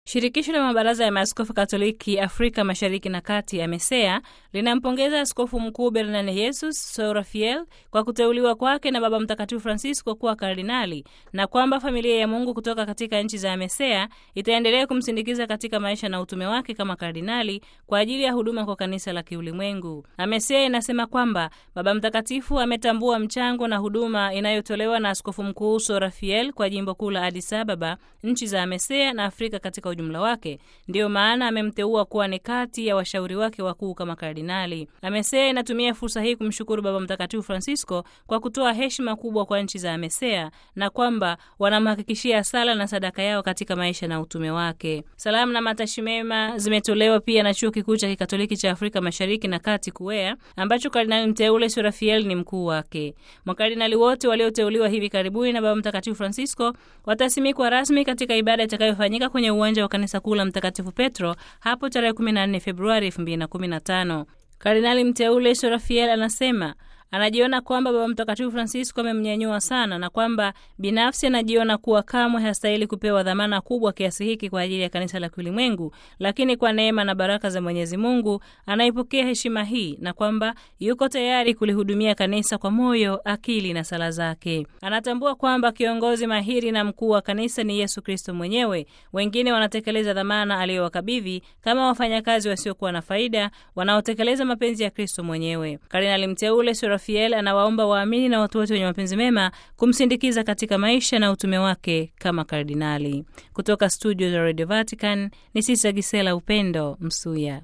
Shirikisho la mabaraza ya maaskofu Katoliki Afrika Mashariki na Kati, AMESEA, linampongeza Askofu Mkuu Bernardus Sorafiel kwa kuteuliwa kwake na Baba Mtakatifu Francisco kuwa kardinali na kwamba familia ya Mungu kutoka katika nchi za AMESEA itaendelea kumsindikiza katika maisha na utume wake kama kardinali kwa ajili ya huduma kwa kanisa la kiulimwengu. AMESEA inasema kwamba Baba Mtakatifu ametambua mchango na huduma inayotolewa na Askofu Mkuu Sorafiel kwa jimbo kuu la Addis Ababa, nchi za AMESEA na Afrika katika ujumla wake. Ndiyo maana amemteua kuwa ni kati ya washauri wake wakuu kama kardinali. AMESEA inatumia fursa hii kumshukuru Baba Mtakatifu Francisco kwa kutoa heshima kubwa kwa nchi za AMESEA na kwamba wanamhakikishia sala na sadaka yao katika maisha na utume wake. Salamu na matashi mema zimetolewa pia na Chuo Kikuu cha Kikatoliki cha Afrika Mashariki na Kati, KUEA, ambacho kardinali mteule Sorafiel ni mkuu wake. Makardinali wote walioteuliwa hivi karibuni na Baba Mtakatifu Francisco watasimikwa rasmi katika ibada itakayofanyika kwenye uwanja wa kanisa kuu la Mtakatifu Petro hapo tarehe 14 Februari 2015. Kardinali mteule Sorafiel anasema anajiona kwamba Baba Mtakatifu Francisco amemnyanyua sana na kwamba binafsi anajiona kuwa kamwe hastahili kupewa dhamana kubwa kiasi hiki kwa ajili ya kanisa la kiulimwengu, lakini kwa neema na baraka za Mwenyezi Mungu anaipokea heshima hii na kwamba yuko tayari kulihudumia kanisa kwa moyo, akili na sala zake. Anatambua kwamba kiongozi mahiri na mkuu wa kanisa ni Yesu Kristo mwenyewe. Wengine wanatekeleza dhamana aliyowakabidhi kama wafanyakazi wasiokuwa na faida wanaotekeleza mapenzi ya Kristo mwenyewe. Kardinali mteule Rafael anawaomba waamini na watu wote wenye mapenzi mema kumsindikiza katika maisha na utume wake kama kardinali. Kutoka studio za Radio Vatican ni Sisa Gisela Upendo Msuya.